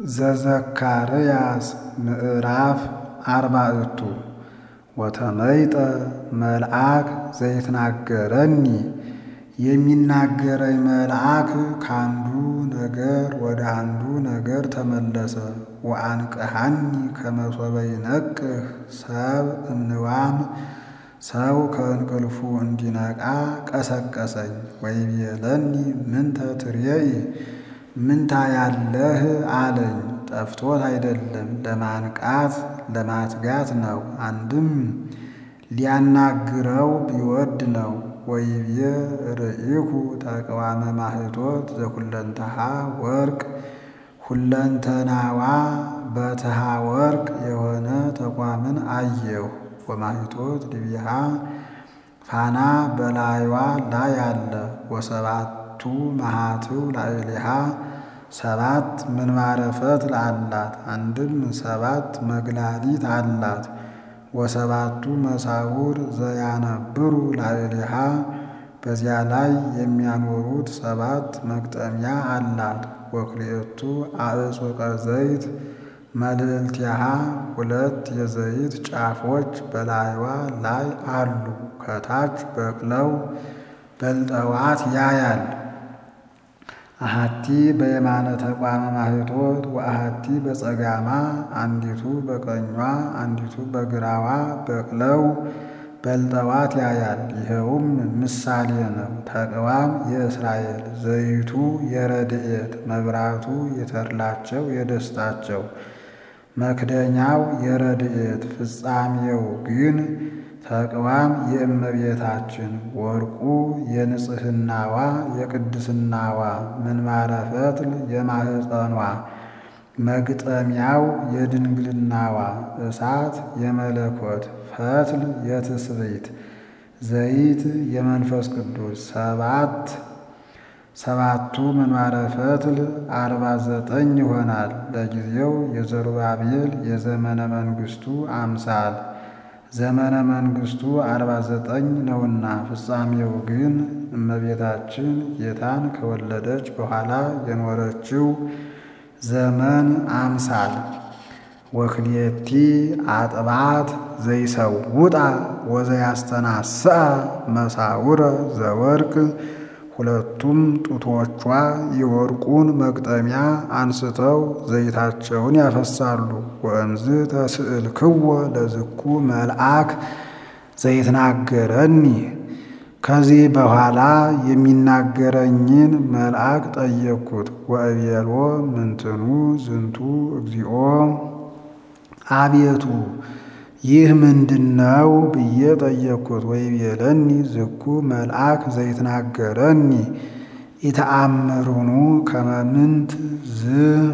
ዘዘካርያስ ምዕራፍ አርባዕቱ ወተመይጠ መልአክ ዘይትናገረኒ የሚናገረኝ መልአክ ከአንዱ ነገር ወደ አንዱ ነገር ተመለሰ። ወአንቅሐኒ ከመ ሶበ ይነቅህ ሰብ እምንዋም ሰው ከእንቅልፉ እንዲነቃ ቀሰቀሰኝ። ወይቤለኒ ምንተ ትሬኢ ምን ታያለህ አለኝ። ጠፍቶት አይደለም ለማንቃት ለማትጋት ነው። አንድም ሊያናግረው ቢወድ ነው። ወይቤ ርኢኩ ተቅዋመ ማህቶት ዘኩለንተሃ ወርቅ ሁለንተናዋ በትሃ ወርቅ የሆነ ተቋምን አየሁ። ወማህቶት ድቢሃ ፋና በላይዋ ላይ አለ። ወሰባቱ መሃትው ላዕሌሃ ሰባት ምንባረ ፈትል አላት። አንድም ሰባት መግላሊት አላት። ወሰባቱ መሳውር ዘያነብሩ ላዕሌሃ በዚያ ላይ የሚያኖሩት ሰባት መግጠሚያ አላት። ወክልኤቱ አዕጹቀ ዘይት መልዕልቲሃ ሁለት የዘይት ጫፎች በላይዋ ላይ አሉ። ከታች በቅለው በልጠዋት ያያል። አሃቲ በየማነ ተቋመ ማህቶት ወአሃቲ በጸጋማ አንዲቱ በቀኟ አንዲቱ በግራዋ በቅለው በልጠዋት ያያል። ይኸውም ምሳሌ ነው። ተቅዋም የእስራኤል ዘይቱ የረድኤት መብራቱ የተድላቸው የደስታቸው መክደኛው የረድኤት ፍጻሜው ግን ተቅዋም የእመቤታችን ወርቁ የንጽህናዋ የቅድስናዋ ምንባረ ፈትል የማህፀኗ መግጠሚያው የድንግልናዋ እሳት የመለኮት ፈትል የትስብእት ዘይት የመንፈስ ቅዱስ ሰባት ሰባቱ ምንባረ ፈትል አርባ ዘጠኝ ይሆናል። ለጊዜው የዘሩባቤል የዘመነ መንግስቱ አምሳል ዘመነ መንግስቱ አርባ ዘጠኝ ነውና ፍጻሜው ግን እመቤታችን ጌታን ከወለደች በኋላ የኖረችው ዘመን አምሳል። ወክልኤቲ አጥባት ዘይሰውጣ ወዘያስተናስአ መሳውረ ዘወርቅ ሁለቱም ጡቶቿ የወርቁን መግጠሚያ አንስተው ዘይታቸውን ያፈሳሉ። ወእምዝ ተስእልክዎ ለዝኩ መልአክ ዘይትናገረኒ ከዚህ በኋላ የሚናገረኝን መልአክ ጠየቅኩት። ወእቤሎ ምንትኑ ዝንቱ እግዚኦ አቤቱ ይህ ምንድነው ብዬ ጠየቅኩት። ወይቤለኒ ዝኩ መልአክ ዘይትናገረኒ ኢተአምሩኑ ከመ ምንት ዝ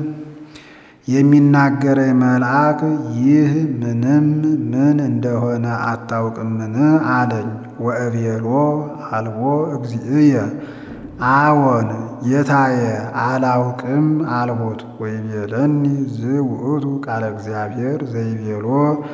የሚናገረኝ መልአክ ይህ ምንም ምን እንደሆነ አታውቅምን አለኝ። ወእቤሎ አልቦ እግዚእየ አዎን ጌታዬ አላውቅም አልሁት። ወይቤለኒ ዝ ውእቱ ቃለ እግዚአብሔር ዘይቤሎ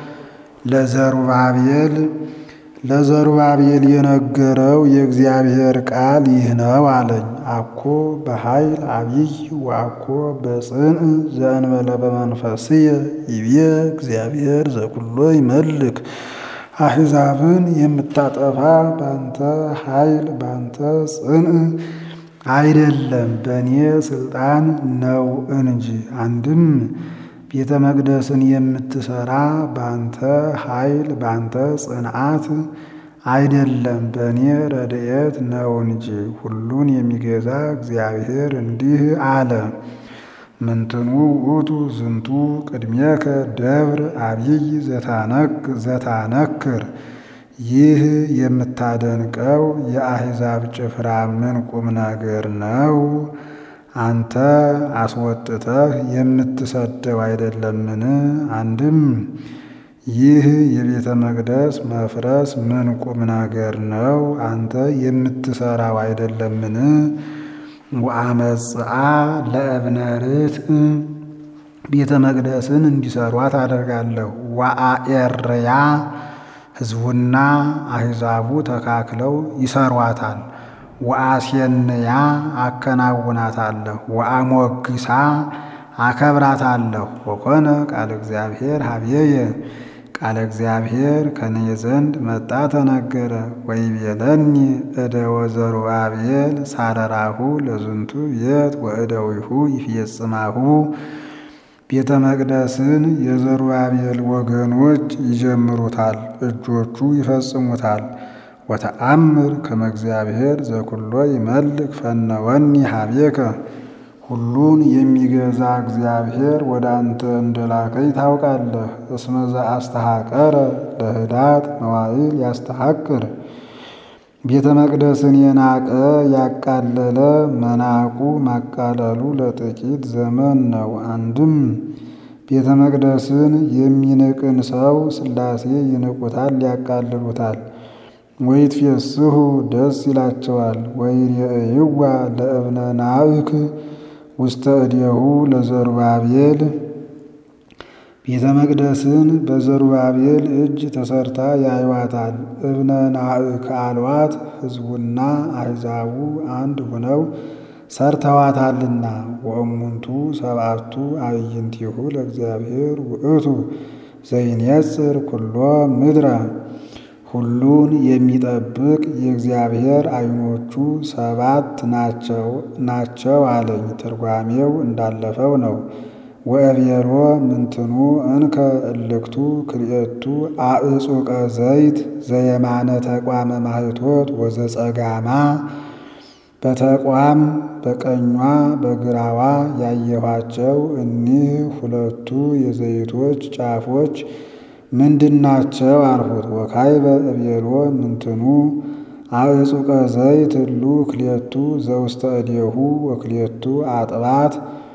ለዘሩባቤል ለዘሩባቤል የነገረው የእግዚአብሔር ቃል ይህ ነው አለኝ። አኮ በኃይል አብይ ወአኮ በጽንዕ ዘእንበለ በመንፈስየ ይቤ እግዚአብሔር ዘኩሎ ይመልክ አሕዛብን የምታጠፋ ባንተ ኃይል ባንተ ጽንዕ አይደለም በእኔ ስልጣን ነው እንጂ። አንድም ቤተ መቅደስን የምትሰራ ባንተ ኃይል ባንተ ጽንዓት አይደለም በእኔ ረድኤት ነው እንጂ። ሁሉን የሚገዛ እግዚአብሔር እንዲህ አለ። ምንትኑ ውእቱ ዝንቱ ቅድሜከ ደብር አብይ ዘታነክር ይህ የምታደንቀው የአሕዛብ ጭፍራ ምን ቁም ነገር ነው? አንተ አስወጥተህ የምትሰደው አይደለምን? አንድም ይህ የቤተ መቅደስ መፍረስ ምን ቁም ነገር ነው? አንተ የምትሰራው አይደለምን? ወአመጽአ ለእብነ ርትዕ ቤተ መቅደስን እንዲሰሯት አደርጋለሁ። ወአኤርያ ሕዝቡና አሕዛቡ ተካክለው ይሰሯታል። ወአሴንያ አከናውናታለሁ። ወአሞግሳ አከብራታለሁ። ወኮነ ቃለ እግዚአብሔር ሀብየየ ቃለ እግዚአብሔር ከኔ ዘንድ መጣ ተነገረ። ወይቤለኒ እደ ወዘሩባቤል ሳረራሁ ለዝንቱ ቤት ወእደዊሁ ይፍየጽማሁ ቤተ መቅደስን የዘሩባቤል ወገኖች ይጀምሩታል፣ እጆቹ ይፈጽሙታል። ወተአምር ከመ እግዚአብሔር ዘኩሎ ይመልክ ፈነወኒ ሀቤከ ሁሉን የሚገዛ እግዚአብሔር ወደ አንተ እንደላከኝ ታውቃለህ። እስመ ዘአስተሐቀረ ለህዳት መዋዕል ያስተሐቅር ቤተ መቅደስን የናቀ ያቃለለ መናቁ ማቃለሉ ለጥቂት ዘመን ነው። አንድም ቤተ መቅደስን የሚንቅን ሰው ሥላሴ ይንቁታል፣ ያቃልሉታል። ወይትፌስሑ ደስ ይላቸዋል። ወይሬእይዋ ለእብነ ናእክ ውስተ እዴሁ ለዘሩባቤል ቤተ መቅደስን በዘሩባቤል እጅ ተሰርታ ያዩዋታል። እብነ ናእክ አልዋት ሕዝቡና አሕዛቡ አንድ ሆነው ሰርተዋታልና። ወእሙንቱ ሰብአቱ አዕይንቲሁ ለእግዚአብሔር ውእቱ ዘይኔጽር ኩሎ ምድረ ሁሉን የሚጠብቅ የእግዚአብሔር ዓይኖቹ ሰባት ናቸው ናቸው አለኝ። ትርጓሜው እንዳለፈው ነው። ወእቤሮ ምንትኑ እንከ እልክቱ ክልኤቱ አዕጹቀ ዘይት ዘየማነ ተቋመ ማህቶት ወዘጸጋማ በተቋም በቀኟ በግራዋ ያየኋቸው እኒህ ሁለቱ የዘይቶች ጫፎች ምንድናቸው? አልሁት። ወካይበ እቤሎ ምንትኑ አዕጹቀ ዘይት እሉ ክልኤቱ ዘውስተ እዴሁ ወክልኤቱ አጥባት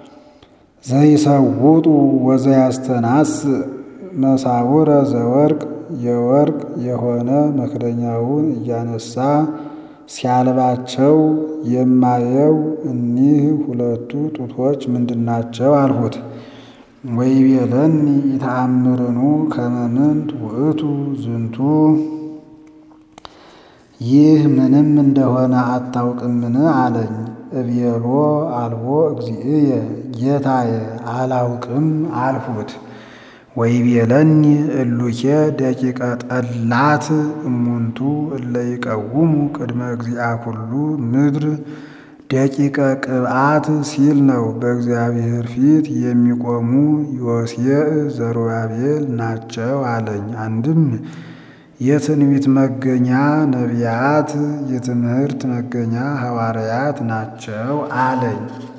ዘይሰውጡ ወዘያስተናስ መሳውረ ዘወርቅ የወርቅ የሆነ መክደኛውን እያነሳ ሲያልባቸው የማየው እኒህ ሁለቱ ጡቶች ምንድናቸው? አልሁት። ወይቤለኒ ኢተአምርኑ ከመ ምንት ውእቱ ዝንቱ ይህ ምንም እንደሆነ አታውቅምን? አለኝ። እቤሎ አልቦ እግዚእየ ጌታዬ አላውቅም አልሁት። ወይቤለኒ እሉኬ ደቂቀ ጠላት እሙንቱ እለ ይቀውሙ ቅድመ እግዚአ ኩሉ ምድር ደቂቀ ቅብአት ሲል ነው። በእግዚአብሔር ፊት የሚቆሙ ዮሴዕ ዘሩባቤል ናቸው አለኝ። አንድም የትንቢት መገኛ ነቢያት፣ የትምህርት መገኛ ሐዋርያት ናቸው አለኝ።